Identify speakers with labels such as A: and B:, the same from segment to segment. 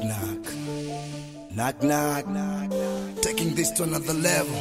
A: knock. Knock knock. Taking this to another level.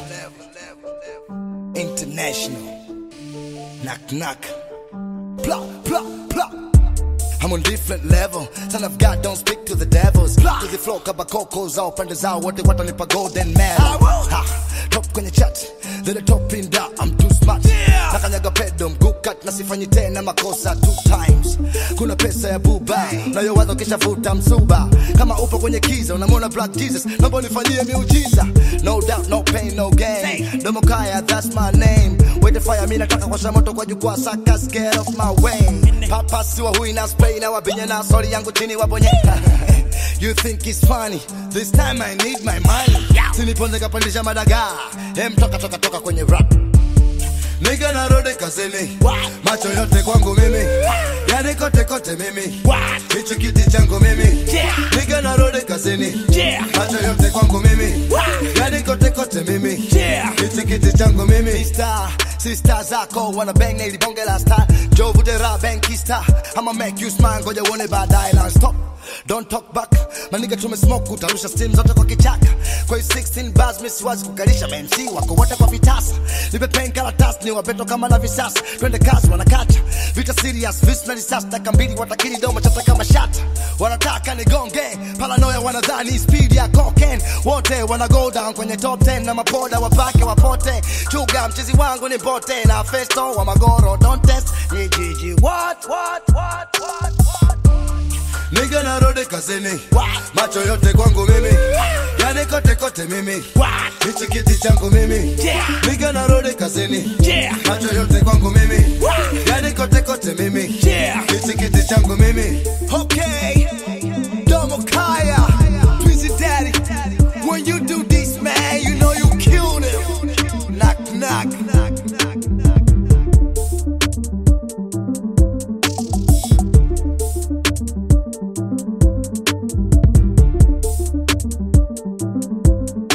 A: International. Knock knock. Plop, plop, plop. I'm on different level. Son of God, don't speak to the devils. To the flow, kaba koko zao pande zao wote watanipa golden medal. Ha, top kwenye chat, the top in da, I'm too smart. Nakanyaga pedo mguu cut na sifanyi tena makosa two times. Kuna pesa ya buba, nayowaza ukishavuta msuba. Kama upo kwenye kiza, unamwona Black Jesus, naomba unifanyie miujiza. No doubt, no pain, no gain. Domo kaya, that's my name. Wait the fire, mi nataka kuwasha moto kwa jukwaa, suckers get off my way. Papa siwa hui na spray na wabinye na sorry yangu chini wabonye. You think it's funny? This time I need my money. Siniponze kapandisha madaga. Hem toka toka toka kwenye rap. Nigga narudi kazini, macho yote kwangu mimi, yani kote kote mimi, hichi kiti changu mimi. Nigga narudi kazini, macho yote kwangu mimi, yani kote kote mimi, hichi kiti changu mimi. Sister, sister zako wana bang na ili bonge la star, Joe Vudera banki star, I'ma make you smile, ngoja uone baadaye na stop. Don't talk back, maniga tumesmoke, utarusha steam zote kwa kichaka. Kwa hiyo 16 bars, miss wazi kukalisha MC wako wote kwa vitasa. Nipe pen karatasi, ni wapeto kama na visasa. Twende kazi, wanakacha vita serious, vis na risasi, taka mbili watakili domo chata kama shata. Wanataka nigonge, paranoia wanadhani speed ya cocaine. Wote wana go down kwenye top 10 na mapoda wapake wapote. Chuga mchizi wangu ni bote na festo wa magoro, don't test ni jiji. What, what, what, what, what? Nigga narudi kazini, macho yote kwangu mimi, yani kote kote mimi, hichi kiti changu mimi. Nigga narudi kazini, macho yote kwangu mimi, yani kote kote mimi, hichi kiti changu mimi. Okay,